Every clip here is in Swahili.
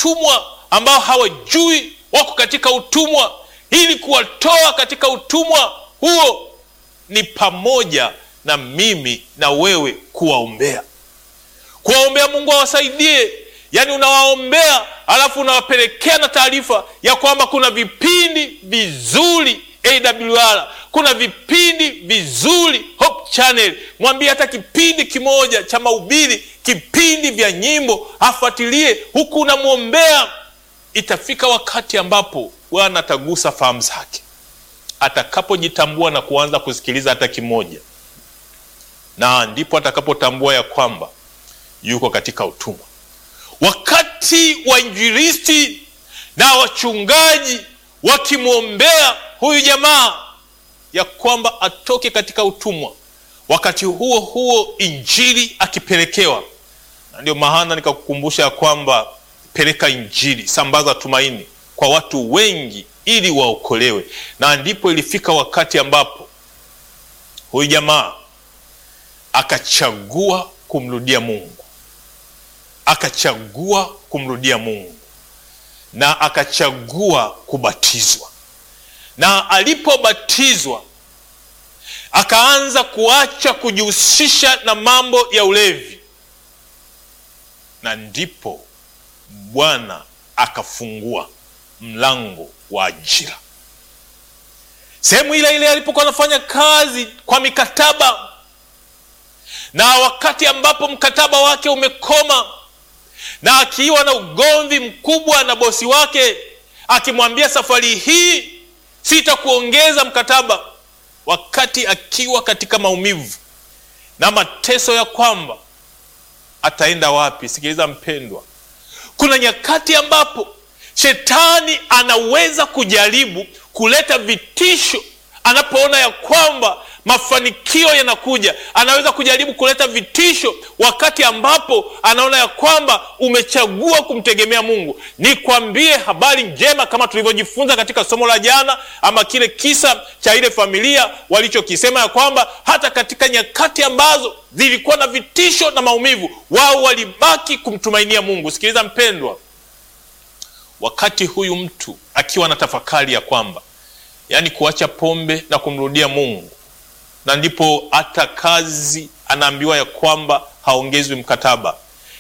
utumwa ambao hawajui wako katika utumwa ili kuwatoa katika utumwa huo ni pamoja na mimi na wewe kuwaombea kuwaombea mungu awasaidie yaani unawaombea alafu unawapelekea na taarifa ya kwamba kuna vipindi vizuri awr kuna vipindi vizuri hope channel mwambie hata kipindi kimoja cha mahubiri kipindi vya nyimbo afuatilie huku unamwombea itafika wakati ambapo bwana atagusa fahamu zake atakapojitambua na kuanza kusikiliza hata kimoja na ndipo atakapotambua ya kwamba yuko katika utumwa wakati wainjilisti na wachungaji wakimwombea huyu jamaa ya kwamba atoke katika utumwa wakati huo huo injili akipelekewa na ndio maana nikakukumbusha ya kwamba peleka injili sambaza tumaini kwa watu wengi ili waokolewe na ndipo ilifika wakati ambapo huyu jamaa akachagua kumrudia mungu akachagua kumrudia mungu na akachagua kubatizwa na alipobatizwa akaanza kuacha kujihusisha na mambo ya ulevi na ndipo bwana akafungua mlango wa ajira sehemu ile ile alipokuwa anafanya kazi kwa mikataba na wakati ambapo mkataba wake umekoma na akiwa na ugomvi mkubwa na bosi wake akimwambia safari hii sitakuongeza mkataba wakati akiwa katika maumivu na mateso ya kwamba ataenda wapi sikiliza mpendwa kuna nyakati ambapo shetani anaweza kujaribu kuleta vitisho anapoona ya kwamba mafanikio yanakuja anaweza kujaribu kuleta vitisho wakati ambapo anaona ya kwamba umechagua kumtegemea mungu nikwambie habari njema kama tulivyojifunza katika somo la jana ama kile kisa cha ile familia walichokisema ya kwamba hata katika nyakati ambazo zilikuwa na vitisho na maumivu wao walibaki kumtumainia mungu sikiliza mpendwa wakati huyu mtu akiwa na tafakari ya kwamba yaani kuacha pombe na kumrudia mungu na ndipo hata kazi anaambiwa ya kwamba haongezwi mkataba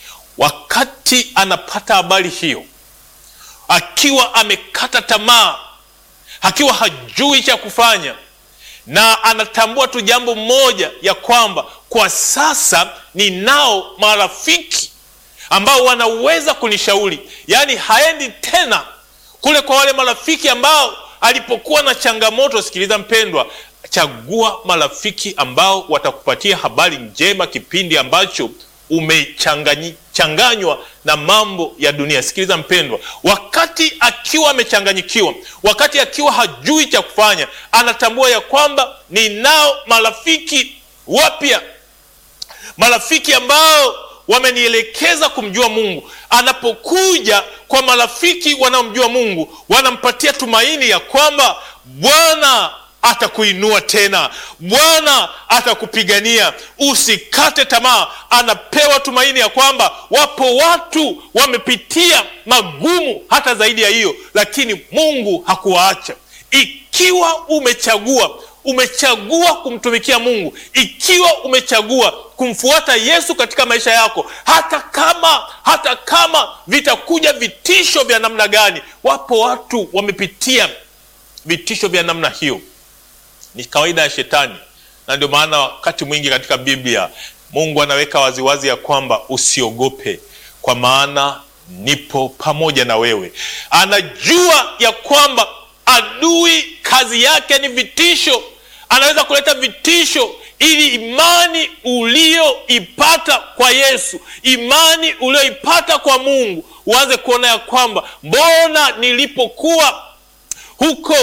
wakati anapata habari hiyo akiwa amekata tamaa akiwa hajui cha kufanya na anatambua tu jambo moja ya kwamba kwa sasa ninao marafiki ambao wanaweza kunishauri yaani haendi tena kule kwa wale marafiki ambao alipokuwa na changamoto sikiliza mpendwa chagua marafiki ambao watakupatia habari njema kipindi ambacho umechanganywa na mambo ya dunia sikiliza mpendwa wakati akiwa amechanganyikiwa wakati akiwa hajui cha kufanya anatambua ya kwamba ninao marafiki wapya marafiki ambao wamenielekeza kumjua mungu anapokuja kwa marafiki wanaomjua mungu wanampatia tumaini ya kwamba bwana atakuinua tena bwana atakupigania usikate tamaa anapewa tumaini ya kwamba wapo watu wamepitia magumu hata zaidi ya hiyo lakini mungu hakuwaacha ikiwa umechagua umechagua kumtumikia mungu ikiwa umechagua kumfuata yesu katika maisha yako hata kama hata kama vitakuja vitisho vya namna gani wapo watu wamepitia vitisho vya namna hiyo ni kawaida ya shetani na ndio maana wakati mwingi katika biblia mungu anaweka waziwazi ya kwamba usiogope kwa maana nipo pamoja na wewe anajua ya kwamba adui kazi yake ni vitisho anaweza kuleta vitisho ili imani ulioipata kwa yesu imani ulioipata kwa mungu uanze kuona ya kwamba mbona nilipokuwa huko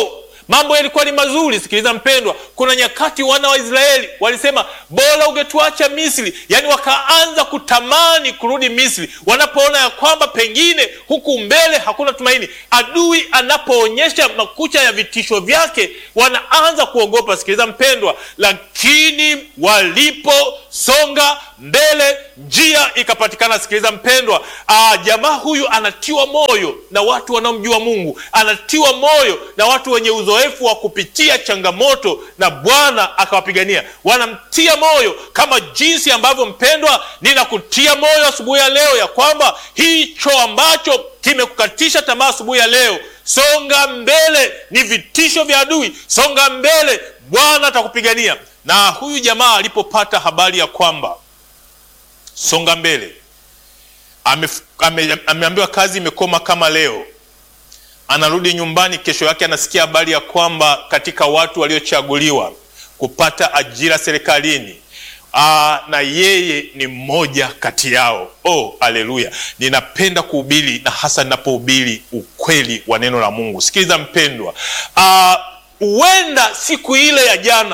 mambo yalikuwa ni mazuri. Sikiliza mpendwa, kuna nyakati wana wa Israeli walisema bora ungetuacha Misri, yaani wakaanza kutamani kurudi Misri wanapoona ya kwamba pengine huku mbele hakuna tumaini. Adui anapoonyesha makucha ya vitisho vyake, wanaanza kuogopa. Sikiliza mpendwa, lakini waliposonga mbele njia ikapatikana. Sikiliza mpendwa, aa, jamaa huyu anatiwa moyo na watu wanaomjua Mungu, anatiwa moyo na watu wenye uzoefu wa kupitia changamoto, na Bwana akawapigania. Wanamtia moyo kama jinsi ambavyo mpendwa, ninakutia moyo asubuhi ya leo ya kwamba hicho ambacho kimekukatisha tamaa asubuhi ya leo, songa mbele. Ni vitisho vya adui, songa mbele, Bwana atakupigania. Na huyu jamaa alipopata habari ya kwamba songa mbele, ame, ame, ameambiwa kazi imekoma kama leo, anarudi nyumbani. Kesho yake anasikia habari ya kwamba katika watu waliochaguliwa kupata ajira serikalini Aa, na yeye ni mmoja kati yao. Oh, haleluya! Ninapenda kuhubiri na hasa ninapohubiri ukweli wa neno la Mungu. Sikiliza mpendwa, huenda siku ile ya jana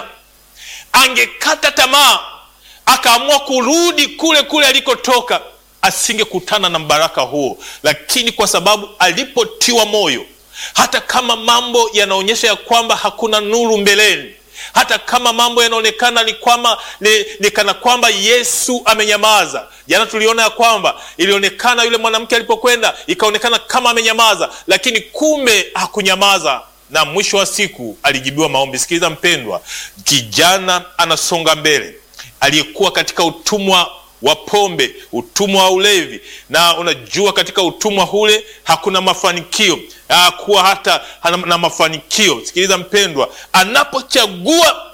angekata tamaa akaamua kurudi kule kule alikotoka, asingekutana na mbaraka huo, lakini kwa sababu alipotiwa moyo, hata kama mambo yanaonyesha ya kwamba hakuna nuru mbeleni hata kama mambo yanaonekana ni kwamba ni, ni kana kwamba Yesu amenyamaza. Jana tuliona ya kwamba ilionekana yule mwanamke alipokwenda ikaonekana kama amenyamaza, lakini kumbe hakunyamaza, na mwisho wa siku alijibiwa maombi. Sikiliza mpendwa, kijana anasonga mbele, aliyekuwa katika utumwa wa pombe, utumwa wa ulevi. Na unajua katika utumwa ule hakuna mafanikio, hakuwa hata na mafanikio. Sikiliza mpendwa, anapochagua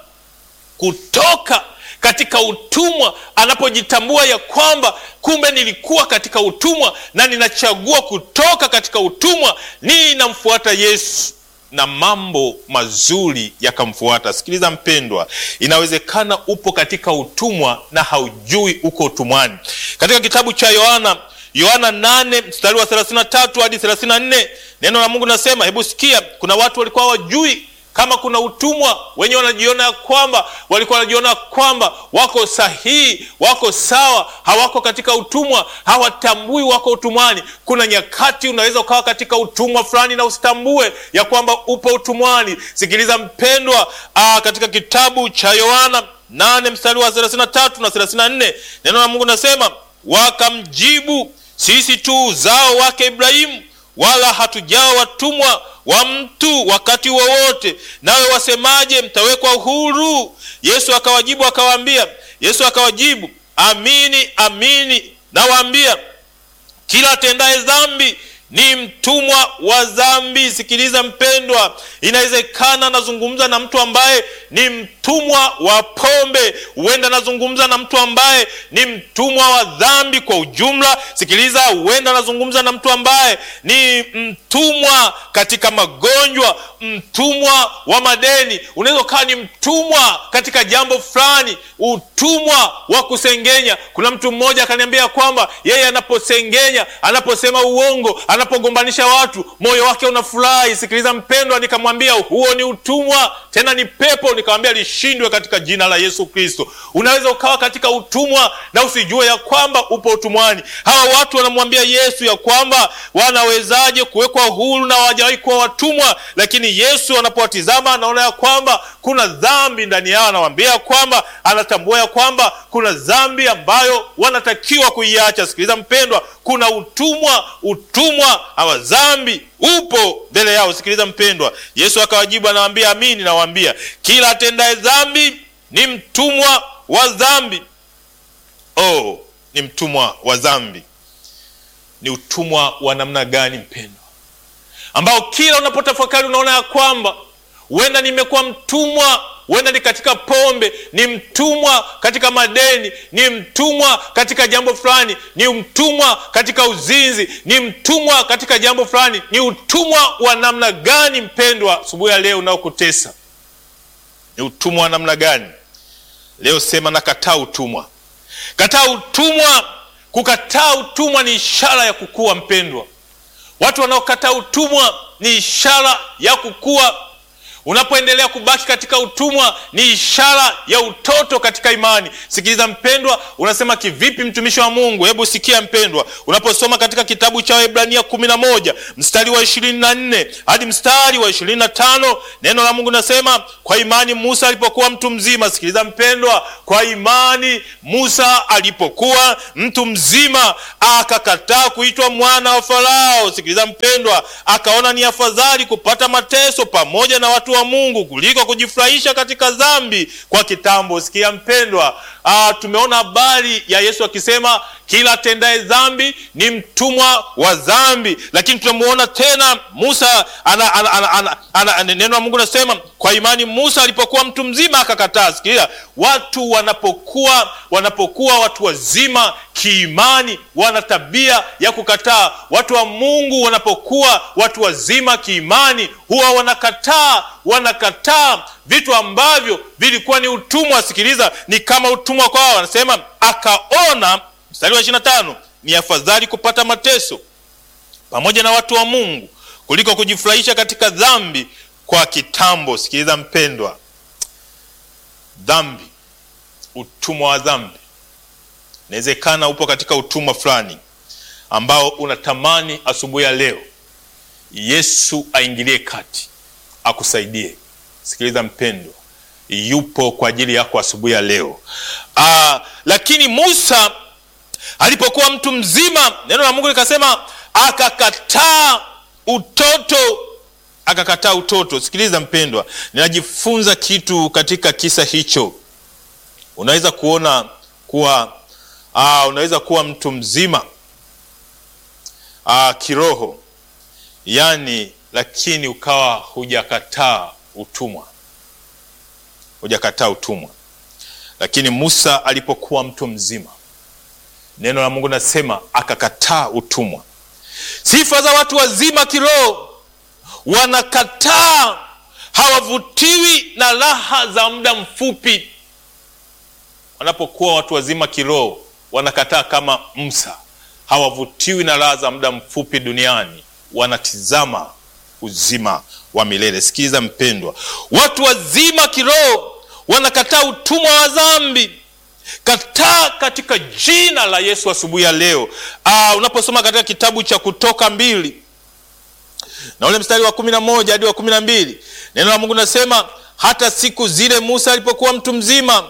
kutoka katika utumwa, anapojitambua ya kwamba kumbe nilikuwa katika utumwa na ninachagua kutoka katika utumwa, ninamfuata Yesu na mambo mazuri yakamfuata. Sikiliza mpendwa, inawezekana upo katika utumwa na haujui uko utumwani. Katika kitabu cha Yohana Yohana 8 mstari wa 33 hadi 34, neno la Mungu nasema, hebu sikia. Kuna watu walikuwa hawajui kama kuna utumwa, wenye wanajiona ya kwamba walikuwa wanajiona kwamba wako sahihi, wako sawa, hawako katika utumwa, hawatambui wako utumwani. Kuna nyakati unaweza ukawa katika utumwa fulani na usitambue ya kwamba upo utumwani. Sikiliza mpendwa, aa, katika kitabu cha Yohana 8 mstari wa 33 na 34, neno la Mungu nasema, wakamjibu, sisi tu uzao wake Ibrahimu, wala hatujawa watumwa wa mtu wakati wowote, nawe wasemaje, mtawekwa huru? Yesu akawajibu akawaambia, Yesu akawajibu, amini amini nawaambia, kila atendaye dhambi ni mtumwa wa dhambi. Sikiliza mpendwa, inawezekana nazungumza na mtu ambaye ni mtumwa wa pombe, huenda nazungumza na mtu ambaye ni mtumwa wa dhambi kwa ujumla. Sikiliza, huenda nazungumza na mtu ambaye ni mtumwa katika magonjwa, mtumwa wa madeni. Unaweza ukawa ni mtumwa katika jambo fulani, utumwa wa kusengenya. Kuna mtu mmoja akaniambia kwamba yeye anaposengenya, anaposema uongo anapogombanisha watu moyo wake unafurahi. Sikiliza mpendwa, nikamwambia huo ni utumwa, tena ni pepo. Nikamwambia lishindwe katika jina la Yesu Kristo. Unaweza ukawa katika utumwa na usijue ya kwamba upo utumwani. Hawa watu wanamwambia Yesu ya kwamba wanawezaje kuwekwa huru na hawajawahi kuwa watumwa, lakini Yesu anapowatizama anaona ya kwamba kuna dhambi ndani yao. Anawaambia kwamba anatambua ya kwamba kuna dhambi ambayo wanatakiwa kuiacha. Sikiliza mpendwa, kuna utumwa, utumwa wa dhambi upo mbele yao. Sikiliza mpendwa, Yesu akawajibu anawaambia, amini nawaambia, kila atendaye dhambi ni mtumwa wa dhambi. Oh, ni mtumwa wa dhambi. Ni utumwa wa namna gani mpendwa, ambao kila unapotafakari unaona ya kwamba huenda nimekuwa mtumwa huenda ni katika pombe, ni mtumwa katika madeni, ni mtumwa katika jambo fulani, ni mtumwa katika uzinzi, ni mtumwa katika jambo fulani. Ni utumwa wa namna gani mpendwa, asubuhi ya leo unaokutesa? Ni utumwa wa namna gani? Leo sema nakataa utumwa, kataa utumwa. Kukataa utumwa ni ishara ya kukua mpendwa. Watu wanaokataa utumwa ni ishara ya kukua Unapoendelea kubaki katika utumwa ni ishara ya utoto katika imani. Sikiliza mpendwa, unasema kivipi mtumishi wa Mungu? Hebu sikia mpendwa, unaposoma katika kitabu cha Waebrania kumi na moja mstari wa ishirini na nne hadi mstari wa ishirini na tano neno la Mungu nasema, kwa imani Musa alipokuwa mtu mzima. Sikiliza mpendwa, kwa imani Musa alipokuwa mtu mzima akakataa kuitwa mwana wa Farao. Sikiliza mpendwa, akaona ni afadhali kupata mateso pamoja na watu wa Mungu kuliko kujifurahisha katika dhambi kwa kitambo. Sikia mpendwa, ah, tumeona habari ya Yesu akisema kila atendaye dhambi ni mtumwa wa dhambi, lakini tunamuona tena Musa ana, ana, ana, ana, ana, neno la Mungu nasema kwa imani Musa alipokuwa mtu mzima akakataa. Sikiliza, watu wanapokuwa wanapokuwa watu wazima kiimani wana tabia ya kukataa. Watu wa Mungu wanapokuwa watu wazima kiimani huwa wanakataa, wanakataa vitu ambavyo vilikuwa ni utumwa. Sikiliza, ni kama utumwa kwao. Wanasema akaona, mstari wa 25, ni afadhali kupata mateso pamoja na watu wa Mungu kuliko kujifurahisha katika dhambi kwa kitambo. Sikiliza mpendwa, dhambi, utumwa wa dhambi Inawezekana upo katika utumwa fulani ambao unatamani asubuhi ya leo Yesu aingilie kati akusaidie. Sikiliza mpendwa, yupo kwa ajili yako asubuhi ya leo. Aa, lakini Musa alipokuwa mtu mzima, neno la Mungu likasema akakataa utoto, akakataa utoto. Sikiliza mpendwa, ninajifunza kitu katika kisa hicho. Unaweza kuona kuwa Aa, unaweza kuwa mtu mzima aa, kiroho yani, lakini ukawa hujakataa utumwa, hujakataa utumwa. Lakini Musa alipokuwa mtu mzima, neno la Mungu nasema akakataa utumwa. Sifa za watu wazima kiroho, wanakataa, hawavutiwi na raha za muda mfupi. Wanapokuwa watu wazima kiroho wanakataa kama Musa, hawavutiwi na raha za muda mfupi duniani, wanatizama uzima wa milele. Sikiliza mpendwa, watu wazima kiroho wanakataa utumwa wa dhambi. Kataa katika jina la Yesu asubuhi ya leo. Aa, unaposoma katika kitabu cha Kutoka mbili na ule mstari wa kumi na moja hadi wa kumi na mbili neno la Mungu nasema, hata siku zile Musa alipokuwa mtu mzima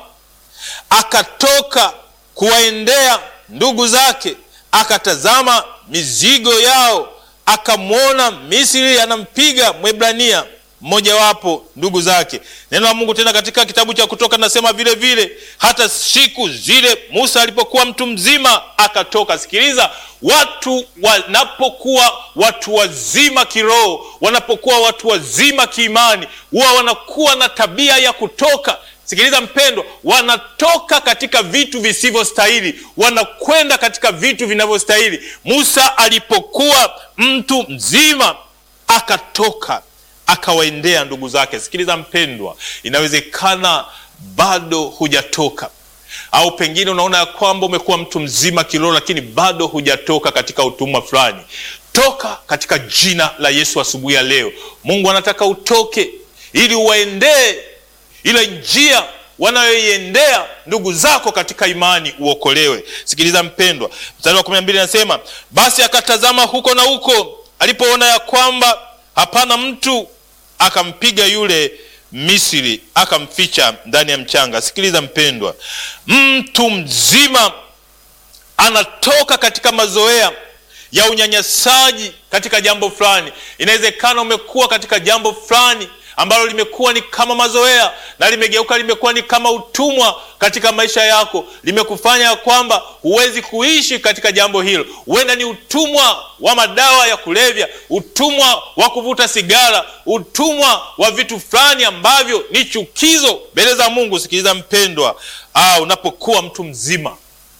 akatoka kuwaendea ndugu zake, akatazama mizigo yao, akamwona Misri anampiga Mwebrania mmojawapo ndugu zake. Neno la Mungu tena katika kitabu cha Kutoka nasema vile vile, hata siku zile Musa alipokuwa mtu mzima akatoka. Sikiliza, watu wanapokuwa watu wazima kiroho, wanapokuwa watu wazima kiimani, huwa wanakuwa na tabia ya kutoka Sikiliza mpendwa, wanatoka katika vitu visivyostahili, wanakwenda katika vitu vinavyostahili. Musa alipokuwa mtu mzima akatoka akawaendea ndugu zake. Sikiliza mpendwa, inawezekana bado hujatoka au pengine unaona ya kwamba umekuwa mtu mzima kiroho, lakini bado hujatoka katika utumwa fulani. Toka katika jina la Yesu asubuhi ya leo. Mungu anataka utoke ili uwaendee ile njia wanayoiendea ndugu zako katika imani uokolewe. Sikiliza mpendwa, mstari wa kumi na mbili anasema basi akatazama huko na huko, alipoona ya kwamba hapana mtu, akampiga yule Misri akamficha ndani ya mchanga. Sikiliza mpendwa, mtu mzima anatoka katika mazoea ya unyanyasaji katika jambo fulani. Inawezekana umekuwa katika jambo fulani ambalo limekuwa ni kama mazoea na limegeuka limekuwa ni kama utumwa katika maisha yako, limekufanya ya kwamba huwezi kuishi katika jambo hilo. Huenda ni utumwa wa madawa ya kulevya, utumwa wa kuvuta sigara, utumwa wa vitu fulani ambavyo ni chukizo mbele za Mungu. Sikiliza mpendwa, ah, unapokuwa mtu mzima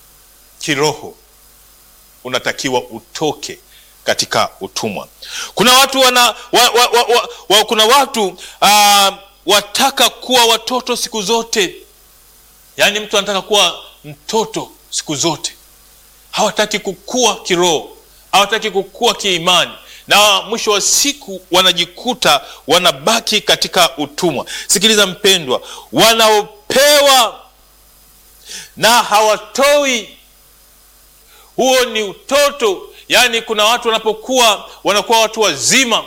kiroho unatakiwa utoke katika utumwa. Kuna watu wana, wa, wa, wa, wa, wa, kuna watu uh, wataka kuwa watoto siku zote, yaani mtu anataka kuwa mtoto siku zote, hawataki kukua kiroho, hawataki kukua kiimani, na mwisho wa siku wanajikuta wanabaki katika utumwa. Sikiliza mpendwa, wanaopewa na hawatoi, huo ni utoto. Yaani, kuna watu wanapokuwa wanakuwa watu wazima,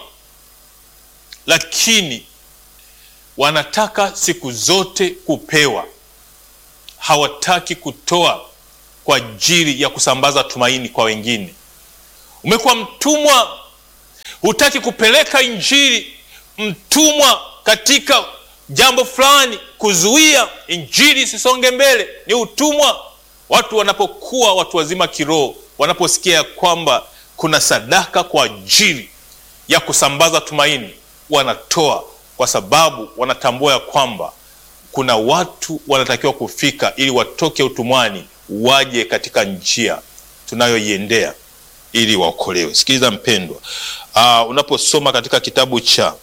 lakini wanataka siku zote kupewa, hawataki kutoa kwa ajili ya kusambaza tumaini kwa wengine. Umekuwa mtumwa, hutaki kupeleka Injili, mtumwa katika jambo fulani, kuzuia Injili isisonge mbele, ni utumwa. Watu wanapokuwa watu wazima kiroho, wanaposikia ya kwamba kuna sadaka kwa ajili ya kusambaza tumaini, wanatoa kwa sababu wanatambua ya kwamba kuna watu wanatakiwa kufika ili watoke utumwani waje katika njia tunayoiendea ili waokolewe. Sikiliza mpendwa, uh, unaposoma katika kitabu cha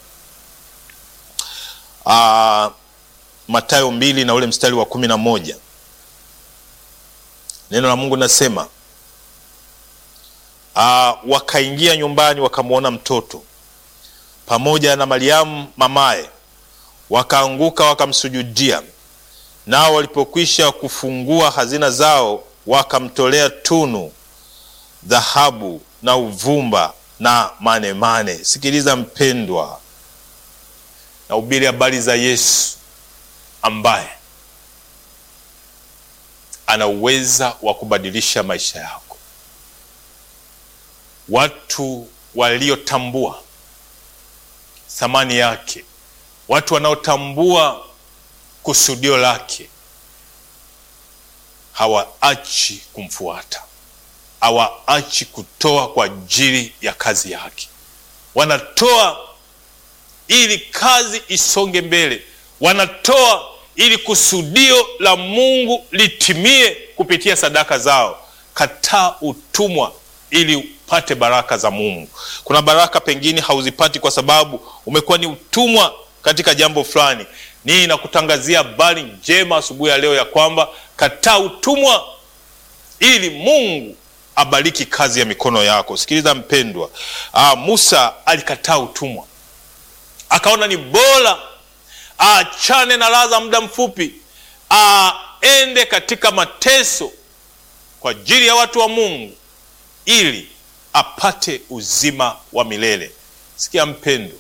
uh, Mathayo mbili na ule mstari wa kumi na moja neno la Mungu nasema uh, wakaingia nyumbani wakamwona mtoto pamoja na Mariamu mamaye, wakaanguka wakamsujudia. Nao walipokwisha kufungua hazina zao, wakamtolea tunu, dhahabu na uvumba na manemane. Sikiliza mpendwa, na ubiri habari za Yesu ambaye ana uweza wa kubadilisha maisha yako. Watu waliotambua thamani yake, watu wanaotambua kusudio lake hawaachi kumfuata, hawaachi kutoa kwa ajili ya kazi yake. Wanatoa ili kazi isonge mbele, wanatoa ili kusudio la Mungu litimie kupitia sadaka zao. Kataa utumwa ili upate baraka za Mungu. Kuna baraka pengine hauzipati kwa sababu umekuwa ni utumwa katika jambo fulani. Nii nakutangazia habari njema asubuhi ya leo ya kwamba kataa utumwa ili Mungu abariki kazi ya mikono yako. Sikiliza mpendwa, aa, Musa alikataa utumwa, akaona ni bora aachane na raha za muda mfupi, aende katika mateso kwa ajili ya watu wa Mungu ili apate uzima wa milele. Sikia mpendwa,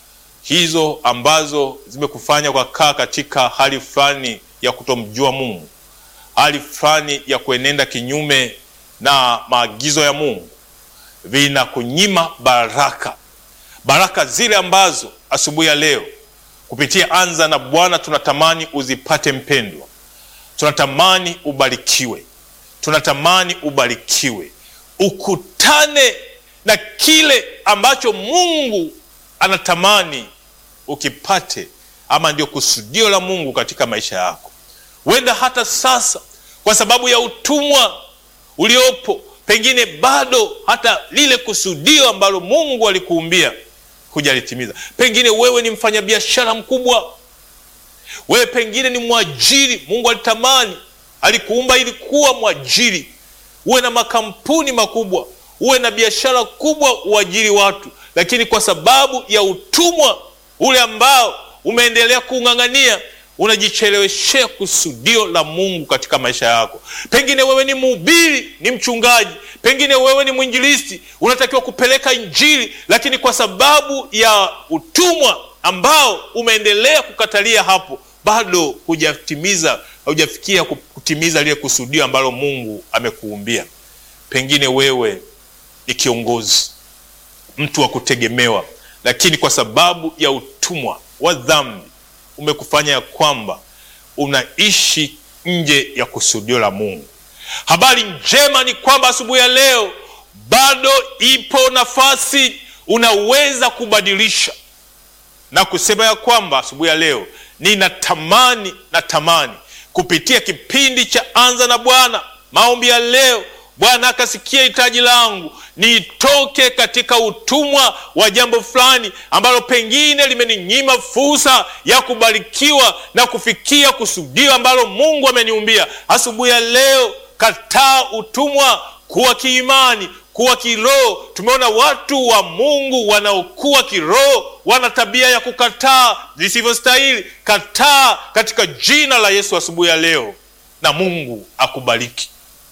hizo ambazo zimekufanya kwa kaa katika hali fulani ya kutomjua Mungu, hali fulani ya kuenenda kinyume na maagizo ya Mungu, vinakunyima baraka, baraka zile ambazo asubuhi ya leo kupitia Anza na Bwana tunatamani uzipate. Mpendwa, tunatamani ubarikiwe, tunatamani ubarikiwe, ukutane na kile ambacho Mungu anatamani ukipate, ama ndio kusudio la Mungu katika maisha yako. Huenda hata sasa kwa sababu ya utumwa uliopo, pengine bado hata lile kusudio ambalo Mungu alikuumbia hujalitimiza. Pengine wewe ni mfanyabiashara mkubwa, wewe pengine ni mwajiri. Mungu alitamani, alikuumba ili kuwa mwajiri, uwe na makampuni makubwa, uwe na biashara kubwa, uajiri watu, lakini kwa sababu ya utumwa ule ambao umeendelea kuung'ang'ania, unajicheleweshea kusudio la Mungu katika maisha yako. Pengine wewe ni mhubiri, ni mchungaji, pengine wewe ni mwinjilisti, unatakiwa kupeleka Injili, lakini kwa sababu ya utumwa ambao umeendelea kukatalia hapo, bado hujatimiza, hujafikia kutimiza lile kusudio ambalo Mungu amekuumbia. Pengine wewe ni kiongozi, mtu wa kutegemewa, lakini kwa sababu ya utumwa wa dhambi umekufanya ya kwamba unaishi nje ya kusudio la Mungu. Habari njema ni kwamba asubuhi ya leo bado ipo nafasi, unaweza kubadilisha na kusema ya kwamba asubuhi ya leo ninatamani, natamani kupitia kipindi cha Anza na Bwana, maombi ya leo, Bwana akasikia hitaji langu, nitoke katika utumwa wa jambo fulani ambalo pengine limeninyima fursa ya kubarikiwa na kufikia kusudio ambalo Mungu ameniumbia. Asubuhi ya leo, kataa utumwa, kuwa kiimani, kuwa kiroho. Tumeona watu wa Mungu wanaokuwa kiroho wana tabia ya kukataa visivyostahili. Kataa katika jina la Yesu asubuhi ya leo, na Mungu akubariki.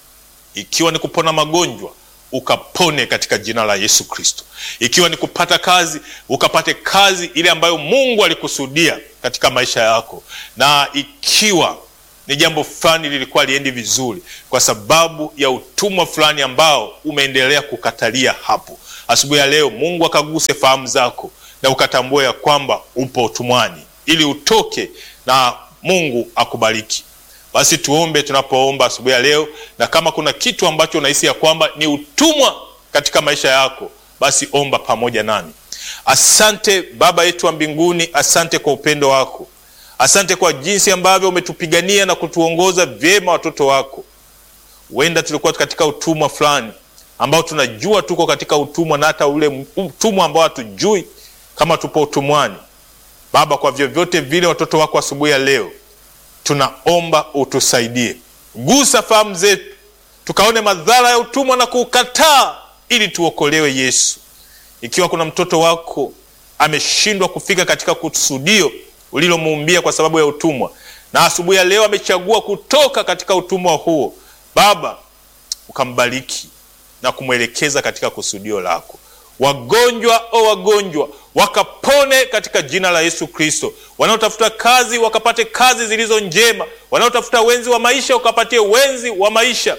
Ikiwa ni kupona magonjwa ukapone katika jina la Yesu Kristo. Ikiwa ni kupata kazi ukapate kazi ile ambayo Mungu alikusudia katika maisha yako, na ikiwa ni jambo fulani lilikuwa liendi vizuri kwa sababu ya utumwa fulani ambao umeendelea kukatalia hapo, asubuhi ya leo Mungu akaguse fahamu zako na ukatambua ya kwamba upo utumwani, ili utoke na Mungu akubariki. Basi tuombe tunapoomba asubuhi ya leo, na kama kuna kitu ambacho unahisi ya kwamba ni utumwa katika maisha yako, basi omba pamoja nami. Asante Baba yetu wa mbinguni, asante kwa upendo wako, asante kwa jinsi ambavyo umetupigania na kutuongoza vyema watoto wako. Huenda tulikuwa katika utumwa fulani ambao tunajua tuko katika utumwa, na hata ule utumwa ambao hatujui kama tupo utumwani. Baba, kwa vyovyote vile watoto wako asubuhi ya leo tunaomba utusaidie, gusa fahamu zetu, tukaone madhara ya utumwa na kuukataa, ili tuokolewe. Yesu, ikiwa kuna mtoto wako ameshindwa kufika katika kusudio ulilomuumbia kwa sababu ya utumwa, na asubuhi ya leo amechagua kutoka katika utumwa huo, Baba ukambariki na kumwelekeza katika kusudio lako. Wagonjwa o wagonjwa wakapone katika jina la Yesu Kristo. Wanaotafuta kazi wakapate kazi zilizo njema, wanaotafuta wenzi wa maisha wakapatie wenzi wa maisha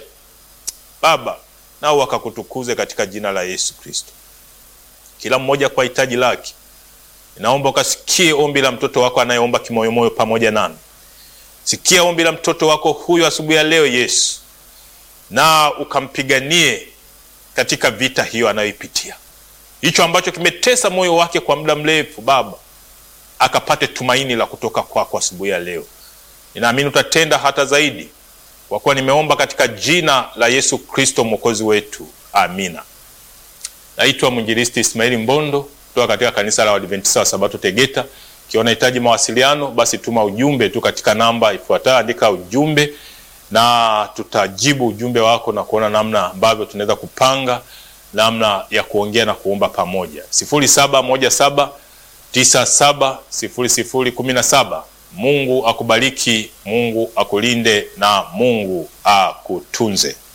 Baba, nao wakakutukuze katika jina la Yesu Kristo. Kila mmoja kwa hitaji lake, ninaomba ukasikie ombi la mtoto wako anayeomba kimoyomoyo pamoja nami. Sikia ombi la mtoto wako huyo asubuhi ya leo Yesu, na ukampiganie katika vita hiyo anayoipitia hicho ambacho kimetesa moyo wake kwa muda mrefu, Baba akapate tumaini la kutoka kwako asubuhi ya leo. Ninaamini utatenda hata zaidi, kwa kuwa nimeomba katika jina la Yesu Kristo mwokozi wetu, amina. Naitwa mwinjilisti Ismaili Mbondo kutoka katika kanisa la Waadventista wa Sabato Tegeta. Ikiwa unahitaji mawasiliano, basi tuma ujumbe tu katika namba ifuatayo, andika ujumbe na tutajibu ujumbe wako na kuona namna ambavyo tunaweza kupanga namna ya kuongea na kuomba pamoja. sifuri saba moja saba tisa saba sifuri sifuri kumi na saba. Mungu akubariki, Mungu akulinde na Mungu akutunze.